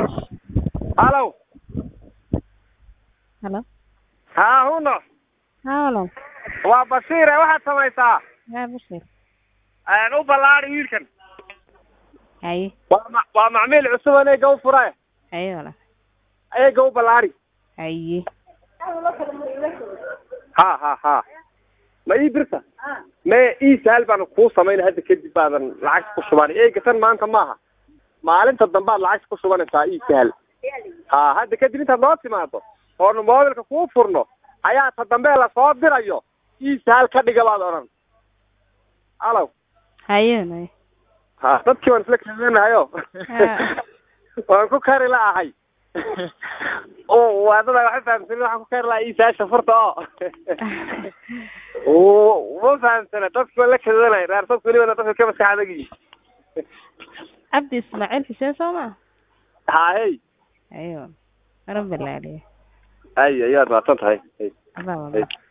halow halo haa huno halo waa basiire waxaad samaysaa yaa bashir u ballaadi wiilkan haye waa ma waa macmiil cusub an eega u fure haye wala eega u ballaadi haye ha ha ha ma ii birta me ii sahal baan kuu samayn hadda kadib baadan lacagta ku shuban eega tan maanta maaha maalinta dambaad lacagta ku shubanaysaa ii sahal ha hadda kadib intaad noo timaado oonu moobilka kuu furno ayaa ta dambe lasoo dirayo ii sahal ka dhiga baad odhan alow haye nay ha dadkii waan isla kaeenahayo waan ku kari la'ahay waadada waxa fahamsanin waxaan ku kari lahaa ii sahasha furta oo ma fahamsana dadki waan la kadanay reer dadku welibana dadka ka maskax adagi cabdi ismaaciil xuseen soo ma ha hey haye wala waran balaaliya ay ayaad mahadsan tahay adaa wala